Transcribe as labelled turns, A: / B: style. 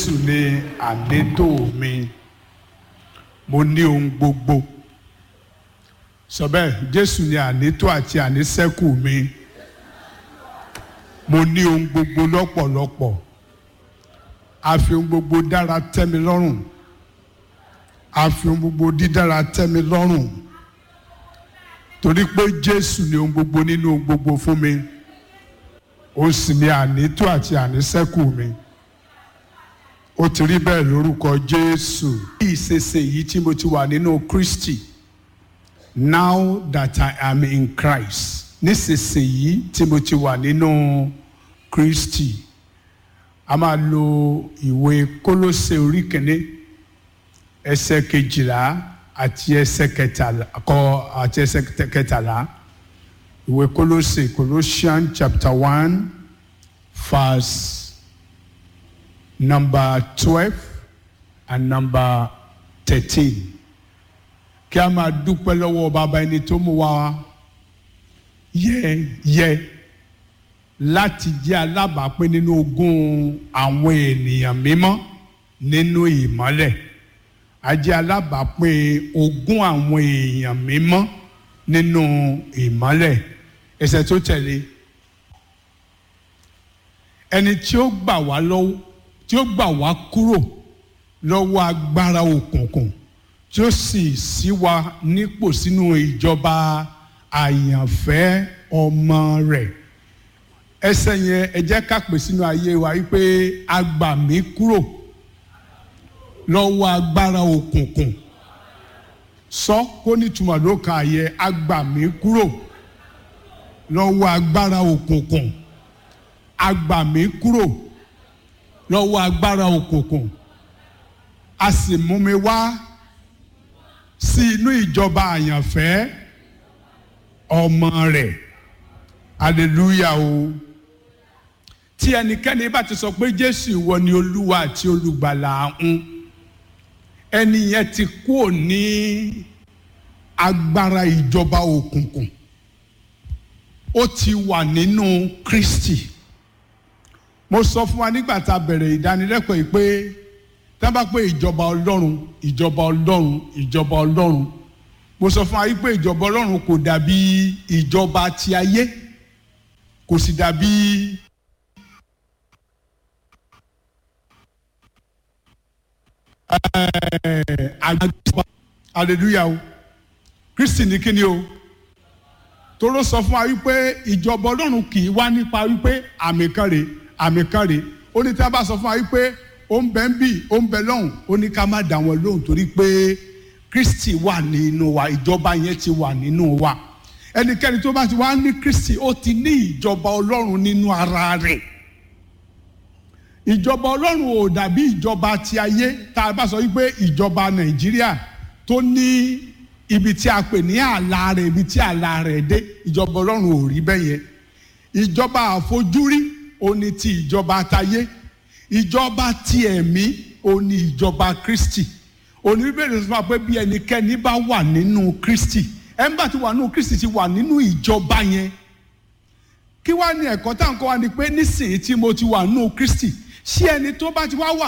A: jésù ni àlétò mi mo ní ohun gbogbo sọ bẹ́ẹ̀ jésù ni àlétò àti àníṣẹ́kù mi mo ní ohun gbogbo lọ́pọ̀lọpọ̀ a fi ohun gbogbo dára tẹ́ mi lọ́rùn a fi ohun gbogbo dídára tẹ́ mi lọ́rùn torí pé jésù ni ohun gbogbo nínú ohun gbogbo fún mi ó sì ní àlétò àti àníṣẹ́kù mi ó ti rí bẹ́ẹ̀ lórúkọ jésù. bí ìṣesè yìí tí mo ti wà nínú kristi now that i am in christ nísinsìnyí tí mo ti wà nínú kristi a máa lo ìwé kólósè orí kìíní ẹsẹ̀ kejìlá àti ẹsẹ̀ kẹtàlá kọ àti ẹsẹ̀ kẹtàlá ìwé kólósè colossians chapter one verse number twelve and number thirteen kí a máa dúpẹ́ lọ́wọ́ bàbá ẹni tó mú wa yẹ yẹ láti jẹ́ alábàápín nínú ogún àwọn ènìyàn mímọ́ nínú ìmọ́lẹ̀ a jẹ́ alábàápín ogún àwọn èèyàn mímọ́ nínú ìmọ́lẹ̀ ẹsẹ̀ tó tẹ̀lé ẹni tí ó gbà wá lọ́wọ́ tí ó gbà wá kúrò lọ́wọ́ agbára òkùnkùn tí ó sì ṣí wa nípò sínú ìjọba àyànfẹ́ ọmọ rẹ̀ ẹsẹ̀ yẹn ẹ jẹ́ ká pè sínú ayé wa wípé a gbà mí kúrò lọ́wọ́ agbára òkùnkùn sọ kó nítumọ̀ ló ka yẹ a gbà mí kúrò lọ́wọ́ agbára òkùnkùn a gbà mí kúrò lọ́wọ́ agbára òkùnkùn a sì mú mi wá sí inú ìjọba àyànfẹ́ ọmọ rẹ̀ hallelujah o tí ẹnikẹ́ni bá ti sọ pé jésù ìwọ ni olúwa àti olùgbàlà ń ẹni yẹn ti kúrò ní agbára ìjọba òkùnkùn ó ti wà nínú kristi mo sọ fún wa nígbà tá a bẹ̀rẹ̀ ìdánilẹ́kọ̀ọ́ yìí pé tá a bá pé ìjọba ọlọ́run ìjọba ọlọ́run ìjọba ọlọ́run mo sọ fún wa yìí pé ìjọba ọlọ́run kò dàbí ìjọba ti ayé kò sì dàbí. hallelujah o kristi ní kíni o toró sọ fún wa wípé ìjọba ọlọ́run kì í wá nípa wípé àmì kan rèé àmì kan rèé ó ní tí a bá sọ fún wa wípé ó ń bẹ ń bì ó ń bẹ lọ́hùn ó ní ká má dá wọn lóhùn torí pé kristi wà nínú wa ìjọba yẹn ti wà nínú wa ẹnikẹ́ni tó bá ti wá ní kristi ó ti ní ìjọba ọlọ́run nínú ara rẹ̀ ìjọba ọlọ́run ò dàbí ìjọba ti ayé tá a bá sọ wípé ìjọba nàìjíríà tó ní ibi tí a pè ní ààlà rẹ̀ ibi tí ààlà rẹ̀ dé ìjọba ọlọ́run ò rí bẹ́ẹ̀ yẹn ìjọba àfojúrí ó ní ti ìjọba àtayé ìjọba ti ẹ̀mí ó ní ìjọba kristi oníbẹ̀rẹ̀ sọ pé bí ẹnikẹ́ni bá wà nínú kristi ẹnbà tí wà nínú kristi ti wà nínú ìjọba yẹn kí wàá ní ẹ̀kọ́ tá à ń kọ́ wa ni pé nísìnyí tí mo ti wà nínú kristi ṣé ẹni tó bá ti wá wà